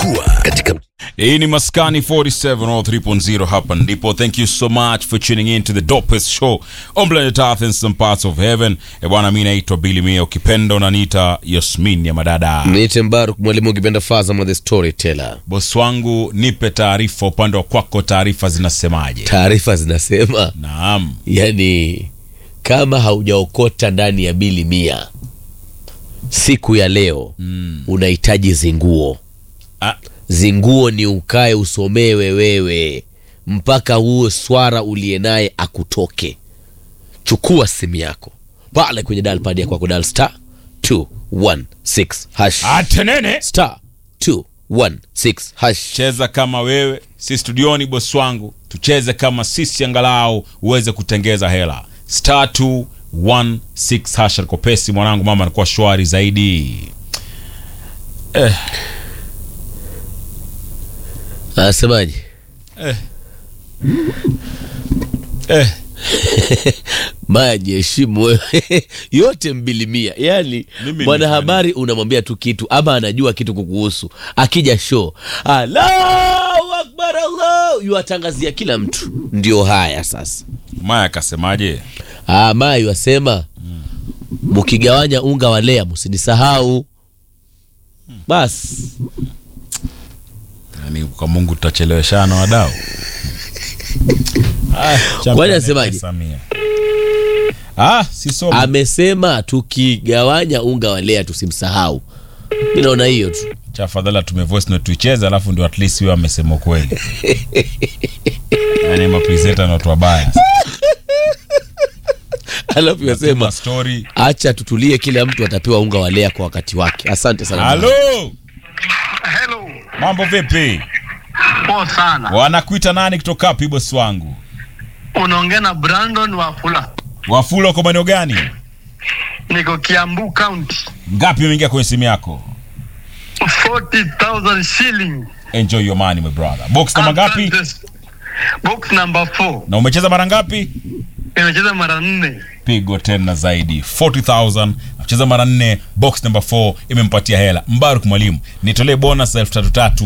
kuwa katika hii ni maskani 47 or 3.0 hapa ndipo thank you so much for tuning in to the dopest show on planet earth and some parts of heaven e bwana mi naitwa bili mia ukipenda unaniita yasmin ya madada Niite Mbaruk mwalimu ukipenda Fazama the storyteller. bos wangu nipe taarifa upande wa kwako taarifa zinasemaje Taarifa zinasema naam yani, kama haujaokota ndani ya bili mia siku ya leo mm. unahitaji zinguo. ah, Zinguo ni ukae usomewe wewe mpaka huo swara uliye naye akutoke. Chukua simu yako pale kwenye dial pad ya kwako, dial star 216 hash atenene star 216 hash. cheza kama wewe si studioni bos wangu tucheze kama sisi angalau uweze kutengeza hela star 216 hasha kopesi mwanangu mama anakuwa shwari zaidi eh, Anasemaje? eh. maji heshimu wewe yote mbilimia yani Mimi ni mwanahabari unamwambia tu kitu ama anajua kitu kukuhusu akija show allahu akbar allah yuwatangazia kila mtu ndio haya sasa maya akasemaje ah, maa yuwasema mkigawanya unga wa lea msinisahau basi yani kwa mungu tutacheleweshana wadau Ah, champion Kwani anasemaje? Samia. ah sisomi amesema tukigawanya unga wa lea tusimsahau mi naona hiyo tu cha afadhali tume voice note tuicheze alafu ndio at least huyo amesema ukweli yani mapresenta na watu wabaya alafu yasema Tuma story acha tutulie kila mtu atapewa unga wa lea kwa wakati wake asante sana halo Hello. mambo vipi Poa sana. wanakuita nani kutoka wapi bosi wangu Unaongea na Brandon Wafula. wafula uko maeneo gani Niko Kiambu County. ngapi umeingia kwenye simu yako 40,000 shilling. enjoy your money my brother box namba ngapi Asante. Box number 4. na umecheza mara ngapi Nimecheza mara nne. pigo tena zaidi 40000 acheza mara nne box number 4 imempatia hela mbaruk mwalimu nitolee bonus elfu tatu tatu